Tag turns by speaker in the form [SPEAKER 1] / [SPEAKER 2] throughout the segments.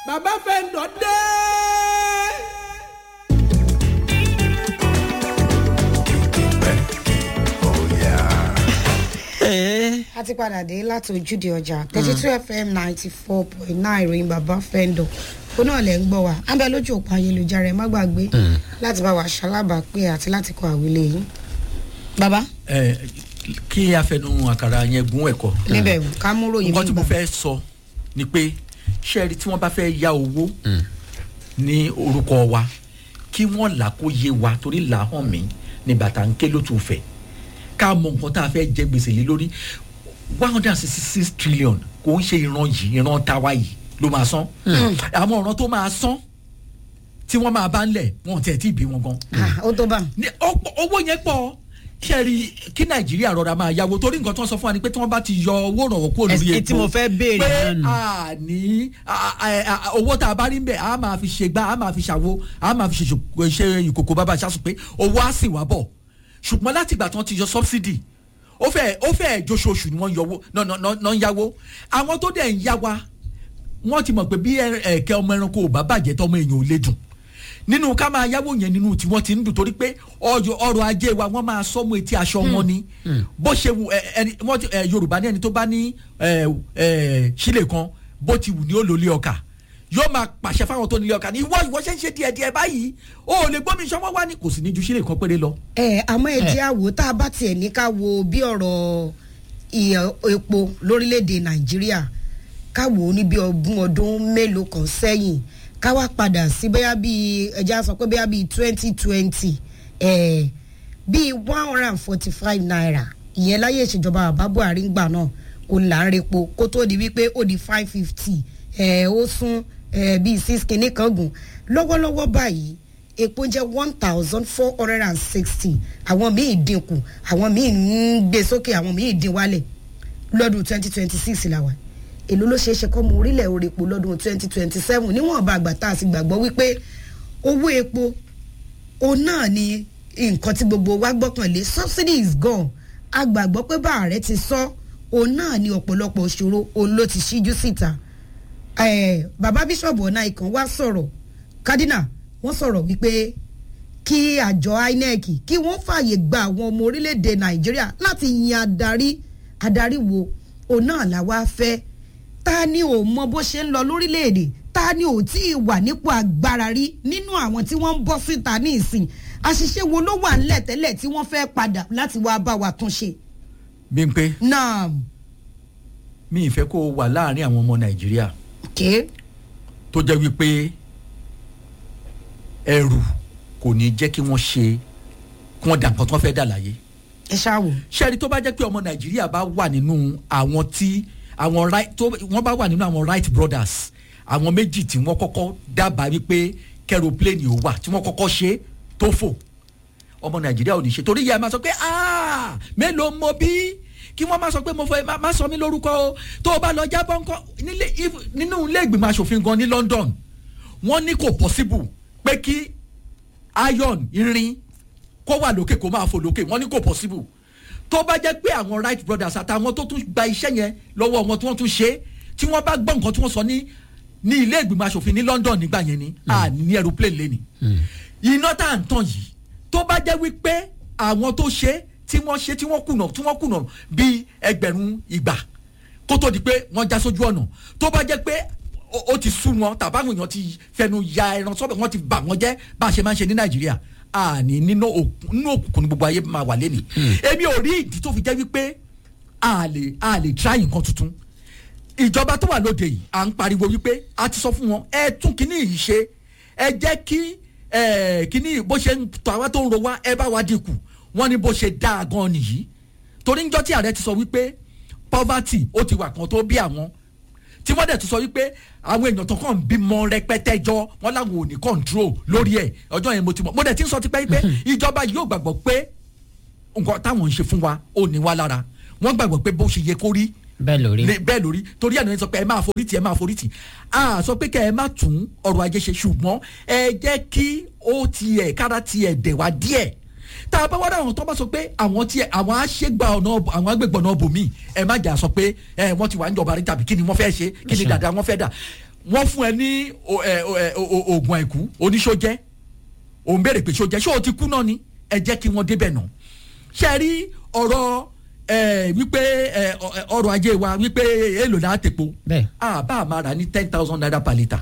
[SPEAKER 1] bàbá fẹ́ǹdọ̀ dé.
[SPEAKER 2] a ti padà dé láti ojúde ọjà thirty two fm ninety four point nine ìròyìn bàbá fẹ́ńdọ̀ ó náà lẹ́ ń gbọ́ wa á bẹ lójú òpó ayélujára ẹ má gbàgbé láti bá wa ṣalábàápé àti láti kọ àwílé yìí. bàbá
[SPEAKER 3] ẹ kí afẹnu àkàrà yẹn gún ẹ̀kọ́.
[SPEAKER 2] níbẹ̀ ká mú ròyìn
[SPEAKER 3] nǹkan tí mo
[SPEAKER 2] gbà.
[SPEAKER 3] fẹ́ sọ ni pé ṣẹ́ẹ̀rì tí wọ́n bá fẹ́ ya owó ní orúkọ wa kí wọ́n là kó yé wa torí là hàn mí ní bàtà ń ké lótú fẹ̀ ká mọ nǹkan tá a fẹ́ jẹ gbèsè lé lórí one hundred and sixty six trillion kò ń ṣe ìran yìí ìran tawa yìí ló máa san àwọn ọ̀ràn tó máa san tí wọ́n máa bá ń lẹ̀ wọ́n tẹ̀ tí ì bí wọn gan
[SPEAKER 2] Ah, ó tó bá
[SPEAKER 3] ní ọ̀pọ̀- owó yẹn pọ̀ ṣẹ́ẹ̀rì kí nàìjíríà rọra máa yáwó torí nǹkan tó ń sọ fún wa ni pé tí wọ́n bá ti yọ owó ìrànwọ́ kúrò lórí
[SPEAKER 4] Ẹ-
[SPEAKER 3] epo
[SPEAKER 4] tí mo fẹ́ béèrè
[SPEAKER 3] pé
[SPEAKER 4] náà nù.
[SPEAKER 3] a ní a- a- a- owó tá a bá rí ń bẹ̀ a máa fi ṣe gbá a máa fi ṣàwo a máa fi ṣe ṣò- ṣe ìkòkò bàbá ṣáṣù pé owó á sì wá bọ̀ ṣùgbọ́n láti ìgbà tí wọ́n ti yọ subsidy ó fẹ́ ó fẹ́ joṣooṣù ni wọ́n yọwó náà náà náà ń yáwó àwọn tó dẹ̀ ń yá wa wọ́n ti mọ̀ pé bí ẹ- ẹ̀kẹ́ ọmọ ẹranko ò bá bàjẹ́ tọmọ èèyàn ò lè dùn nínú ká máa yáwó yẹn nínú tí wọ́n ti ń dùn torí pé ọjọ́ ọrọ̀ ajé wa wọ́n máa sọ́mú etí aṣọ wọn ni bó ṣe wù ẹ, ẹni wọ́n ti ẹ, yorùbá ní ẹni tó bá ní ẹ, ẹ, sílè kan bó ti wù ní ó lò lé ọkà yóò máa pàṣẹ fáwọn tó nílé ọkà ní ìwọ ìwọ ṣe ń ṣe díẹ̀ díẹ̀ báyìí o ò lè gbómi sọmọ wá ní kò sì ní ju sílè kan péré lọ.
[SPEAKER 2] ẹ àmọ́ ẹ jẹ́ àwò tá a bá tiẹ̀ ní ká wo bí ọ̀rọ̀ ìyẹ̀ epo lórílẹ̀‐èdè nàìjíríà ká wò ó ní bí ọdún ọdún mélòó kan sẹ́yìn ká wá padà sí bóyá bíi ẹja sọ pé bóyá bíi twenty twenty bíi one hundred and forty five naira ìyẹn láyé ìṣèjọba bàbá buhari ń gbà náà kò là ń repo kó tó di wípé ó di five fifty ó sún eh, bíi six kìíní kan gùn lọ́wọ́lọ́wọ́ báyìí epo jẹ́ one thousand four hundred and sixty àwọn míì dínkù àwọn míì ń gbé sókè àwọn míì dín wálẹ̀ lọ́dún twenty twenty six la wà èló ló ṣeé ṣe kọ́ mu orílẹ̀ orí epo lọ́dún twenty twenty seven níwọ̀nba àgbà tá a sì gbàgbọ́ wípé owó epo òun náà ni nǹkan tí gbogbo wa gbọ́kànlé subsidy is gone a gbàgbọ́ pé bá ààrẹ ti sọ òun náà ni ọ̀pọ̀lọpọ̀ òṣòro òun ló ti ṣíjú síta eh, bàbá bíṣọ̀bù ọ̀nà ìkàn wá sọ̀rọ̀ kádínà wọ́n sọ̀rọ̀ wípé kí àjọ inec kí wọ́n fààyè gba àwọn ọmọ orílẹ̀-èdè nàìjíríà láti yan adarí adarí wo òun náà làwa fẹ́ ta ni ò mọ bó ṣe ń lọ lórílẹ̀-èdè ta ni ò tí ì wà nípò agbára rí nínú àwọn tí wọ́n ń bọ́ síta ní ìsìn àṣìṣe wo ló wà ńlẹ̀ tẹ́lẹ̀ tí wọ́n fẹ́ padà láti wá bá wa tún ṣe.
[SPEAKER 3] bí n pé
[SPEAKER 2] náà
[SPEAKER 3] mi ì fẹ́ kó o wà láàrin àwọn ọmọ nàìjíríà
[SPEAKER 2] ké
[SPEAKER 3] tó jẹ́ wípé ẹrù kò ní jẹ́ kí wọ́n ṣe kí wọ́n dà nǹkan tí wọ́n fẹ́ dà láyé
[SPEAKER 2] ẹ ṣáà wò.
[SPEAKER 3] ṣẹ́ni tó bá jẹ́ pé ọmọ nàìjíríà bá wà nínú àwọn tí àwọn right tó wọ́n bá wà nínú àwọn right brothers àwọn méjì tí wọ́n kọ́kọ́ dábàá wípé kẹrọpléènì ò wà tí wọ́n kọ́kọ́ ṣe tó fò ọmọ nàìjíríà ò ní ṣe torí ìyá ẹ máa sọ pé "Ah, mélòó mo bí kí wọ́n máa sọ pé mo fẹ́ má- má sọ mí lórúkọ o tó o bá lọ jábọ́ ńkọ́ nílé if- nínú ilé ìgbìmọ̀ asòfin gan ní london wọ́n ní kò possible pé kí iron irin kó wà lókè kó máa fò lókè wọ́n ní kò possible tó bá jẹ́ pé àwọn right brothers àtàwọn tó tún gba iṣẹ́ yẹn lọ́wọ́ wọn tí wọ́n tún ṣe é, tí wọ́n bá gbọ́ nǹkan tí wọ́n sọ ní ní ilé ìgbìmọ̀ asòfin ní london nígbà yẹn ni a ní aeroplane lẹ́ni iná tá à ń tàn yìí tó bá jẹ́ wípé àwọn tó ṣe é, tí wọ́n ṣe tí wọ́n kùnà tí wọ́n kùnà bíi ẹgbẹ̀rún ìgbà kó tó di pé wọ́n já sójú ọ̀nà tó bá jẹ́ pé ó- ó ti sú wọn tàbáwọn èèyàn ti fẹnu ya ẹran sọ́bẹ̀ wọ́n ti bà wọ́n jẹ́ bá a ṣe máa ń ṣe ní nàìjíríà àní nínú òkun- nínú òkùnkùn ní gbogbo ayé máa wà lẹ́nìí èmi ò rí ìdí tó fi jẹ́ wípé a lè a lè try nǹkan tuntun ìjọba tó wà lóde yìí à ń pariwo wípé a ti sọ fún wọn ẹ tún kíní yìí ṣe ẹ jẹ́ kí ẹ, kíní bó ṣe ń tọ́ àwa tó ń ro wá ẹ bá wa dínkù wọ́n ní bó ṣe dáa gan nìyí torí níjọ́ tí ààrẹ ti sọ wípé poverty ó ti wà kan tó bí àwọn tí wọ́n dẹ̀ tún sọ wípé àwọn èèyàn tó kàn ń bímọ rẹpẹtẹ jọ wọ́n láwọn ò ní control lórí ẹ̀ ọjọ́ yẹn mo ti mọ̀ mo dẹ̀ ti ń sọ tipẹ́ pé ìjọba yóò gbàgbọ́ pé nǹkan táwọn ń ṣe fún wa ò ní wá lára wọ́n gbàgbọ́ pé bó ṣe yẹ kó rí
[SPEAKER 4] bẹ́ẹ̀ lórí.
[SPEAKER 3] lè- bẹ́ẹ̀ lórí torí ẹ̀ ní sọ pé ẹ máa forítì ẹ máa forítì a sọ pé kẹ́ ẹ má tún ọrọ̀ ajé ṣe ṣùgbọ́n ẹ jẹ́ kí ó tiẹ̀ kára tiẹ̀ dẹ̀ wá díẹ̀ tá a bá wá dáhùn tó bá sọ pé àwọn tiẹ̀ àwọn àṣegbà ọ̀nà ọ̀bù- àwọn agbègbè ọ̀nà bòmí ẹ má jà sọ pé ẹ wọ́n ti wà ń jọba rí tàbí kí ni wọ́n fẹ́ ṣe kí ni dàda wọ́n fẹ́ dà wọ́n fún ẹ ní o- ẹ, o- ẹ, o- o- oògùn àìkú oníṣójẹ́ òun béèrè pé ṣójẹ́ ṣé o ti kú náà ni ẹ jẹ́ kí wọ́n débẹ̀ náà ṣe rí ọ̀rọ̀ ẹ, wípé ẹ, ọ- ẹ, ọrọ̀ ajé wa wípé èèlò náà tèpo
[SPEAKER 1] Bẹ́ẹ̀.
[SPEAKER 3] àbá àmà rà ní ten thousand naira per litre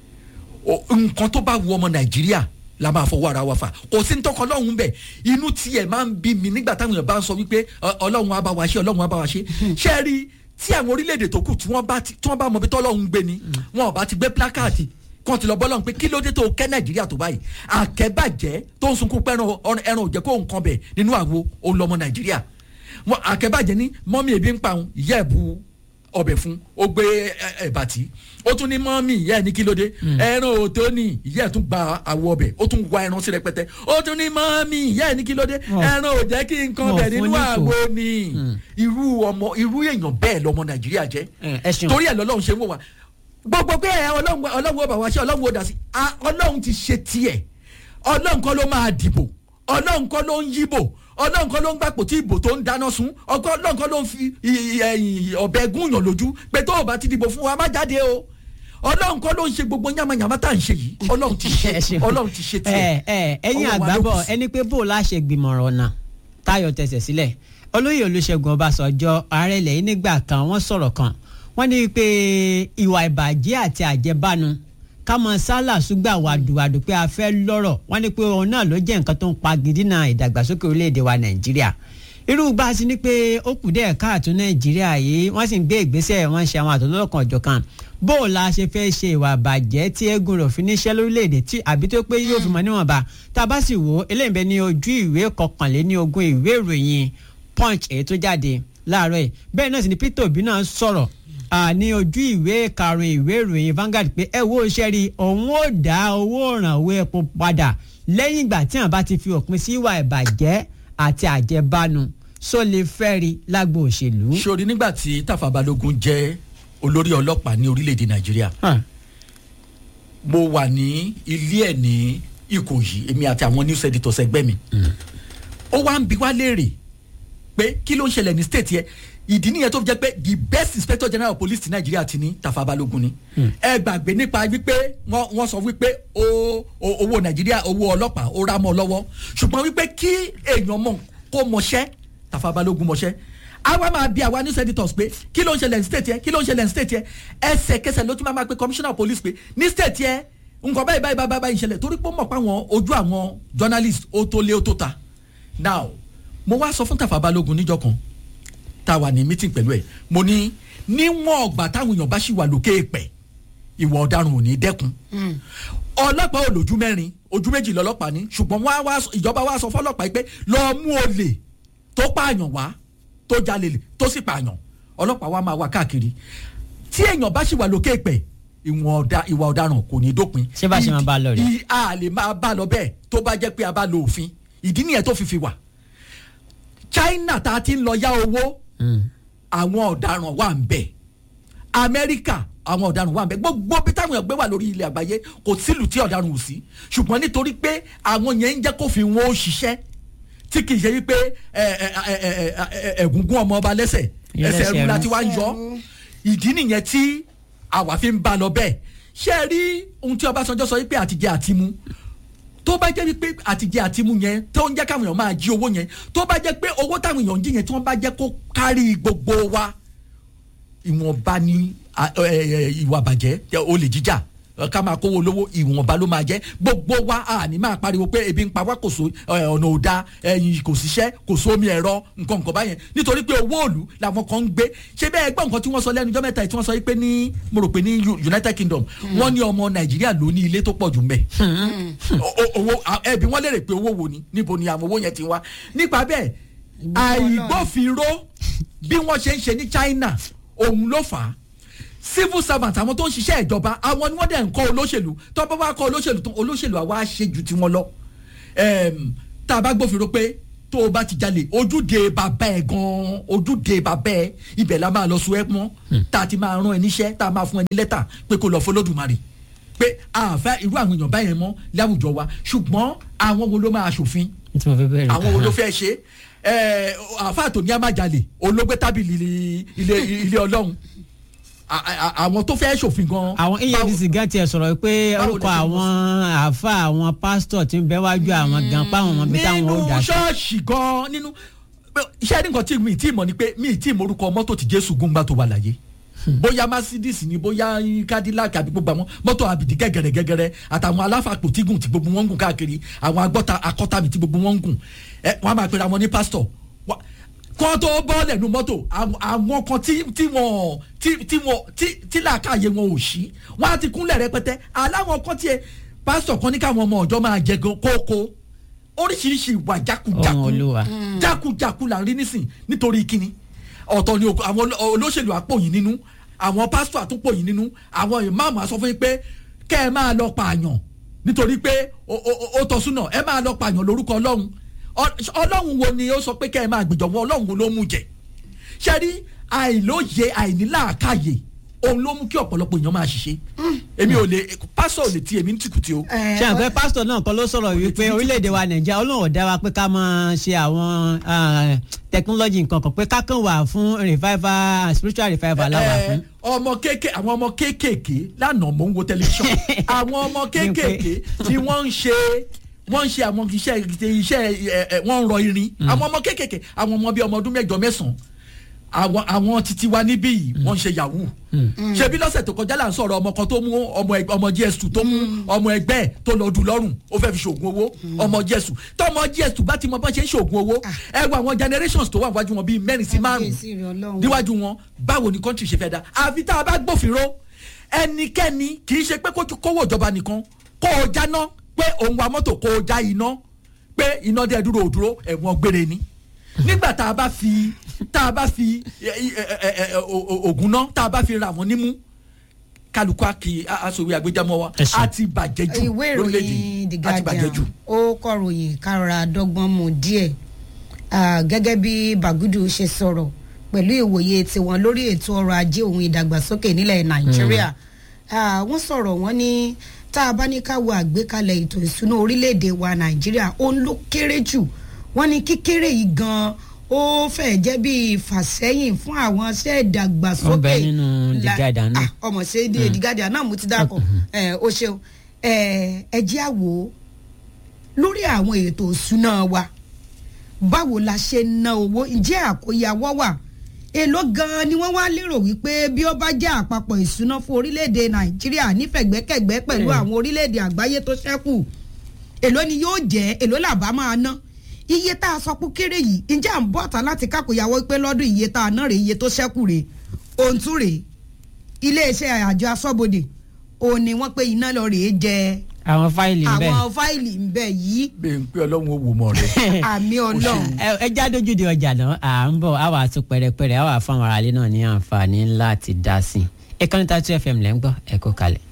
[SPEAKER 3] o- nǹkan tó bá wu ọmọ nàìjíríà la máa fọwọ́ ara wa fà kò sí ntọ́kọ ọlọ́run bẹ̀ inú tiẹ̀ máa ń bí mi nígbà táwọn èèyàn bá ń sọ wípé ọ- ọlọ́run á bá wa ṣe ọlọ́run á bá wa ṣe ṣé ẹ rí i tí àwọn orílẹ̀-èdè tó kù tí wọ́n bá ti- tí wọ́n bá mọ ibi tọ́lọ́run gbé ni wọn ò bá ti gbé plákáàdì kan ti lọ bọ́ lọ́run pé kí ló dé tó kẹ́ nàìjíríà tó báyìí àkẹ́bàjẹ́ tó ń sunkún pé ẹran ẹran ò jẹ́ kó nǹkan bẹ̀ nínú àwo òun lọ́mọ nàìjíríà wọn àkẹ́bàjẹ́ ní mọ́mí ebi ń pa òun ìyá ẹ̀ bu ọbẹ̀ fún ó gbé ẹ- ẹ̀bà tí ó tún ní mọ́mí ìyá ẹ̀ ní kí ló dé ẹran òtó ni ìyá ẹ̀ tún gba àwọ̀ ọbẹ̀ ó tún wá ẹran sí rẹpẹtẹ ó tún ní mọ́mí ìyá ẹ̀ ní kí ló dé
[SPEAKER 1] Wọ́n-
[SPEAKER 3] ẹran ò jẹ́ kí nǹkan
[SPEAKER 1] wọ́n
[SPEAKER 3] bẹ̀
[SPEAKER 1] fún
[SPEAKER 3] nínú
[SPEAKER 1] ní
[SPEAKER 3] àwo
[SPEAKER 1] kò.
[SPEAKER 3] ni irú ọmọ irú èèyàn bẹ́ẹ̀ lọmọ nàìjíríà jẹ́
[SPEAKER 1] ẹ ẹ ṣeun.
[SPEAKER 3] torí ẹ̀ lọ́lọ́run ṣe ń wò wá gbogbo pé ẹ ọlọ́run ọlọ́run ó bá wa ṣe ọlọ́run ó dà sí Ah, ọlọ́run ti ṣe tiẹ̀ ọlọ́run kọ́ ló máa dìbò ọlọ́run kọ́ ló ń yíbò ọlọ́run kọ́ ló ń gbàpò tí ìbò tó ń dáná sun ọkọ ọlọ́run kọ́ ló ń fi i- i- ẹ̀yìn ọ̀bẹ gúnyàn lójú pé tó o bá ti dìbò fún wa má jáde o ọlọ́run kọ́ ló ń ṣe gbogbo yamayama tá à ń ṣe yìí ọlọ́run ti ṣe
[SPEAKER 1] ẹ ṣeun.
[SPEAKER 3] ọlọ́run ti ṣe tiẹ̀
[SPEAKER 1] ẹ ẹ ẹ̀yin
[SPEAKER 3] Ọwọ́ wa ló
[SPEAKER 1] àgbábọ̀
[SPEAKER 3] kù sí.
[SPEAKER 1] ẹni pé bó o láṣẹ gbìmọ̀ràn ọ̀nà táyọ̀ tẹsẹ̀ sílẹ̀ olóyè olùṣègùn ọbásanjọ́ ààrẹ ilẹ̀ yìí nígbà kan wọ́n sọ̀rọ̀ kan wọ́n ní pé ìwà ìbàjẹ́ àti àjẹbánu kámọ sálà ṣùgbà wàdùwàdù pé a fẹ́ lọ́rọ̀ wọ́n ní pé òun náà ló jẹ́ nǹkan tó ń pa gidina ìdàgbàsókè orílẹ̀-èdè wa nàìjíríà irú bá a sì ní pé ó kù díẹ̀ káàtó nàìjíríà yìí wọ́n sì ń gbé ìgbésẹ̀ wọ́n ń ṣe àwọn àtọ́lọ́kan ọ̀jọ̀kan bó o la ṣe fẹ́ ṣe ìwà àbàjẹ́ tí eégún rẹ̀ fi níṣẹ́ lórílẹ̀‐èdè tí àbí tó pé yóò fi mọ̀ níwọ̀nba tá a bá sì wò ó eléyìí bẹ ní ojú ìwé kọkànléní ogún ìwé ìròyìn punch èyí tó jáde láàárọ̀ yìí bẹ́ẹ̀ náà sì ni peter obi náà sọ̀rọ̀ à, ní ojú ìwé karùn-ún ìwé ìròyìn Vanguard pé ẹ wo iṣẹ́ rí òun ó dá owó ìrànwọ́ epo padà lẹ́yìn ìgbà tí àwọn bá ti fi òpin sí ìwà ìbàjẹ́ àti àjẹbánu só lè fẹ́ rí lágbo òṣèlú.
[SPEAKER 3] sori nígbà tí Tafa Balógun jẹ́ olórí ọlọ́pàá ní orílẹ̀-èdè Nàìjíríà
[SPEAKER 1] Hàn.
[SPEAKER 3] mo wà ní ilé ẹ̀ ní Ìkòyí èmi àti àwọn news editors ẹgbẹ́ mi ó wá ń bi wá léèrè pé kí ló ń ṣẹlẹ̀ ní state yẹn ìdí nìyẹn tó fi jẹ́ pé the best inspector general of police ti Nàìjíríà ti ní Tafa Balógun ni ẹ gbàgbé nípa wípé wọ́n wọ́n sọ wípé o- o- owó Nàìjíríà owó ọlọ́pàá ó rá mọ́ lọ́wọ́ ṣùgbọ́n wípé kí èèyàn mọ̀ kó mọṣẹ́ Tafa Balógun mọṣẹ́ àwa máa bi àwa news editors pé kí ló ń ṣẹlẹ̀ ní state yẹn kí ló ń ṣẹlẹ̀ ní state yẹn ẹsẹ̀kẹsẹ̀ ló tún máa máa pe commissioner of police pé ní state yẹn nǹkan báyìí báyìí báyìí báyìí ìṣẹ̀lẹ̀ torí pé ó mọ̀ pé àwọn ojú àwọn journalist ó tó lé ó tó ta now mo wá sọ fún Tafa Balógun níjọ́ kan tá a wà ní meeting pẹ̀lú ẹ̀ mo ní níwọ̀n ọgbà táwọn èèyàn bá ṣì wà lókè èpẹ̀ ìwà ọ̀daràn ò ní dẹ́kun ọlọ́pàá ò lójú mẹ́rin ojú méjì lọ́lọ́pàá ní ṣùgbọ́n wọ́n á wá sọ- ìjọba wa sọ fọlọ́pàá yìí pé lọ́ọ́ mú olè tó pààyàn wá tó jalè lè tó sì pààyàn ọlọ́pàá wa máa wá káàkiri tí èèyàn bá ṣì wà lókè èpẹ̀ ìwọ̀n ọ̀dà ìwà ọ̀daràn kò ní dópin.
[SPEAKER 1] Ṣé bá ṣe máa bá a lọ rèé?
[SPEAKER 3] Ì- a lè máa bá a lọ bẹ́ẹ̀ tó bá jẹ́ pé a bá lo òfin ìdí nìyẹn tó fi fi wà China tá a ti ń lọ yá owó àwọn ọ̀daràn wà ń bẹ̀ amẹ́ríkà àwọn ọ̀daràn wà ń bẹ̀ gbogbo bí táwọn èèyàn gbé wà lórí ilẹ̀ àgbáyé kò sílùú tí ọ̀daràn ò sí ṣùgbọ́n nítorí pé àwọn yẹn ń jẹ́ kó fi wọn ó ṣiṣẹ́ tí kì í ṣe wípé ẹ, ẹ, ẹ, ẹ, ẹ, ẹ, ẹ̀gúngún ọmọ ọba lẹ́sẹ̀
[SPEAKER 1] Ìyẹn
[SPEAKER 3] ẹsẹ̀
[SPEAKER 1] lẹ́sẹ̀
[SPEAKER 3] ẹrú
[SPEAKER 1] ẹrú.
[SPEAKER 3] láti wá ń yọ ìdí nìyẹn tí àwa fi ń bá lọ bẹ́ẹ̀ ṣé ẹ rí ohun tí Ọbásanjọ́ sọ wípé àtijẹ àtimu tó bá jẹ́ wípé àtijẹ àtimu yẹn tó ń jẹ́ káwọn èèyàn máa jí owó yẹn tó bá jẹ́ pé owó táwọn èèyàn ń jí yẹn tí wọ́n bá jẹ́ kó kárí gbogbo wa ìwọ̀nba ni a- ẹ, ẹ, ìwà bàjẹ́ ẹ, olè jíjà ẹ, ká máa kówó lówó ìwọ̀nba ló máa jẹ́ gbogbo wa a ní máa pariwo pé ebi ń pa wá kò so ẹ, ọ̀nà ò da ẹyin kò síṣẹ́ kò sómi ẹ̀rọ nǹkan nǹkan báyẹn nítorí pé owó òòlù làwọn kan ń gbé ṣé bẹ́ẹ̀ gbọ́ nǹkan tí wọ́n sọ lẹ́nu ọjọ́ mẹ́ta yìí tí wọ́n sọ yìí pé ní mo rò pé ní U- United Kingdom wọ́n ní ọmọ Nàìjíríà ló ní ilé tó pọ̀ jù mbẹ́ owó ẹbí wọ́n lérè pé owó wo ni níbo ni àwọn owó yẹn ti wá nípa bẹ́ẹ̀ àìgbófinró bí wọ́n ṣe ń ṣe ní China òun ló fà á civil servant àwọn tó ń ṣiṣẹ́ ìjọba àwọn ni wọ́n dẹ̀ ń kọ́ olóṣèlú tó bá wá kọ́ olóṣèlú tán olóṣèlú àwa á ṣe ju tiwọn lọ Em, tá a bá gbófinró pé tó o bá ti jalè ojúde bàbá ẹ gan-an ojúde bàbá ẹ ibẹ̀ la máa lọ sọ ẹ mọ́ tá a ti máa rán ẹ níṣẹ́ tá a máa fún ẹ ní lẹ́tà pé kó lọ fọlọ́dùmarè pé àfẹ́ irú àwọn èèyàn báyẹn mọ́ láwùjọ wa ṣùgbọ́n àwọn wo ló máa ṣòfin
[SPEAKER 1] tí mo fẹ́ bẹ̀rẹ̀
[SPEAKER 3] àwọn wo ló fẹ́ ṣe ẹ àfáà tó ní amájalè olóògbé tábìlì ilé ilé ọlọ́run a- a- àwọn tó fẹ́ ṣòfin gan.
[SPEAKER 1] àwọn efcc gan tiẹ̀ sọ̀rọ̀ pé
[SPEAKER 3] báwo
[SPEAKER 1] orúkọ
[SPEAKER 3] lè ṣe
[SPEAKER 1] àwọn àáfà àwọn pásítọ̀ tí ń bẹ wájú àwọn gan páwọn ọmọ bíi táwọn ó
[SPEAKER 3] nínú
[SPEAKER 1] dà sí.
[SPEAKER 3] ṣọ́ọ̀ṣì gan nínú iṣẹ́ nǹkan tí mi tí mọ̀ ni pé mi tí morúkọ mọ́tò tí jésù gúngbà tó wà láyé bóyá mercedes ni bóyá cadillac àbí gbogbo àwọn mọ́tò àbìdí gẹ́gẹ́rẹ́ gẹ́gẹ́rẹ́ àtàwọn aláfàpò tí gùn tí gbogbo wọn ń gùn káàkiri àwọn agbọ́ta akọ́tàmì tí gbogbo wọn ń gùn ẹ wọn á máa pera wọn ní pásítọ̀ Wá- kọ́ tó bọ́ọ̀lẹ̀ nu mọ́tò àwọn- àwọn kan tí tí wọ́n tí tí wọ́n tí tí làákàyè wọn ò sí wọ́n á ti kúnlẹ̀ rẹpẹtẹ aláwọn kan tiẹ̀ pásítọ̀ kan ní káwọn ọmọ ọ̀jọ́ máa jẹ gan kókó oríṣiríṣi ìwà jákujàku
[SPEAKER 1] Ọmọ Olúwa.
[SPEAKER 3] jákujàku là ń rí nísìn nítorí kíni ọ̀tọ̀ ni òkú- àwọn oló- olóṣèlú àpòyìn nínú àwọn pásítọ̀ àtúpòyìn nínú àwọn ìmáàmù àsọ fún yín pé kẹ́ ẹ máa lọ pààyàn nítorí pé ó- ó ó tọ́súnà ẹ máa lọ pààyàn lórúkọ ọlọ́run Ọ- ọlọ́run wo ni ó sọ pé kẹ́ ẹ máa gbèjọ̀ wọn ọlọ́run wo ló mú jẹ ṣe rí àìlóye àìníláàkáyè òun ló mú kí ọ̀pọ̀lọpọ̀ èèyàn máa ṣiṣẹ́ èmi ò lè pásítọ̀ ò lè ti èmi ní tìkùtì o
[SPEAKER 1] ṣé àwọn pé pásítọ̀ náà kọ́ ló sọ̀rọ̀ wípé orílẹ̀-èdè wa nàìjíríà ọlọ́run ò dá wa pé ká máa ṣe àwọn ah, technology nǹkan kan pé ká kàn wà fún revival spiritual revival láwà
[SPEAKER 3] Ẹ,
[SPEAKER 1] fún.
[SPEAKER 3] ọmọ kéèké àwọn ọmọ kéékèèké lánàá mò ń wo tẹlifíṣàn àwọn ọmọ kéékèèké tí wọ́n ń ṣe wọ́n ń ṣe àwọn iṣẹ́ iṣẹ́ ẹ, ẹ, wọ́n ń rọ irin àwọn ọmọ kéékèèké àwọn ọmọ bíi ọmọ ọdún mẹ́jọ mẹ́sàn-án àwọn àwọn titi wa níbí yìí wọ́n ń ṣe yahoo ṣebí lọ́sẹ̀ tó kọjá là ń sọ̀rọ̀ ọmọ kan tó mú ọmọ ẹg- ọmọ gs2 tó mú ọmọ ẹgbẹ́ ẹ̀ tó lọ dùn lọ́rùn ó fẹ́ fi ṣoògùn owó ọmọ gs2 tọmọ gs2 bá ti mọ bá ṣe ń ṣoògùn owó ẹ wo àwọn generations tó wà wájú wọn bíi mẹ́rin sí márùn-ún
[SPEAKER 2] Kábíyèsí rẹ̀ Ọlọ́run.
[SPEAKER 3] níwájú wọn báwo ni kọ́ńtì ṣe fẹ́ da àfi tá a bá gbófinró ẹnikẹ́ni kì í ṣe pé kó- kówó ìjọba nìkan kó o jáná pé òun wa mọ́tò kó o já iná pé iná dẹ́ dúró ò dúró ẹ̀wọ̀n gbére ni nígbà tá a bá fi tá a bá fi ẹ, ẹ, ẹ, ẹ, o- o- ògùn náà tá a bá fi ra wọn nímú kálukú àkì aṣòwò àgbéjámọ́ wa
[SPEAKER 1] Ẹ ṣé.
[SPEAKER 3] a ti bàjẹ́ jù
[SPEAKER 2] ìwé ìròyìn the
[SPEAKER 3] lórílẹ̀‐èdè a ti bàjẹ́ jù.
[SPEAKER 2] guardian ó kọ̀ròyìn kára dọ́gbọ́n mu díẹ̀ Ah, gẹ́gẹ́ bí bagudu ṣe sọ̀rọ̀ pẹ̀lú ìwòye tiwọn lórí ètò ọrọ̀ ajé òun ìdàgbàsókè nílẹ̀ nàìjíríà Ah, wọ́n sọ̀rọ̀ wọ́n ní tá a bá ní ká wo àgbékalẹ̀ ètò ìsúná orílẹ̀-èdè wa nàìjíríà òun ló kéré jù wọ́n ní kíkéré yìí gan ó fẹ́ẹ̀ jẹ́ bí ìfàsẹ́yìn fún àwọn iṣẹ́ ìdàgbàsókè
[SPEAKER 1] Ó bẹ nínú The
[SPEAKER 2] la-
[SPEAKER 1] Guardian náà.
[SPEAKER 2] Ah, ọmọ ṣe é The Guardian náà mo ti dákọ̀ ẹ o ṣeun ẹ ẹ jẹ́ àwò lórí àwọn ètò ìṣúná wa báwo la ṣe ń ná owó ǹjẹ́ àkóyawọ́ wà èló gan-an ni wọ́n wá lérò wípé bí ó bá jẹ́ àpapọ̀ ìṣúná fún orílẹ̀-èdè nàìjíríà nífẹ̀gbẹ́kẹ̀gbẹ́ pẹ̀lú àwọn orílẹ̀-èdè àgbáyé tó ṣẹ́kù èló ni yóò jẹ́ èló làbá máa ná iye tá a sọ pé kéré yìí ǹjẹ́ à ń bọ̀ tán láti kákòyàwó pé lọ́dún iye tá a ná rèé iye tó ṣẹ́kù rèé ohun tún rèé iléeṣẹ́ àjọ aṣọ́bodè òun ni wọ́n pé iná lọ rèé jẹ
[SPEAKER 1] àwọn fáìlì ń bẹ.
[SPEAKER 2] àwọn fáìlì ń bẹ yìí
[SPEAKER 3] bẹ́ẹ̀ ń pé ọlọ́run ó wò mọ́ rẹ̀.
[SPEAKER 2] àmì ọlọ́run.
[SPEAKER 1] ẹ ẹ já dójú di ọjà náà à ń bọ̀ á wà tún pẹ̀rẹ̀pẹ̀rẹ̀ á wà fún àwọn aráalé náà ní àǹfààní láti dá sí i. ìkànnì Tatu FM lẹ́ ń gbọ́ ẹ kó kalẹ̀.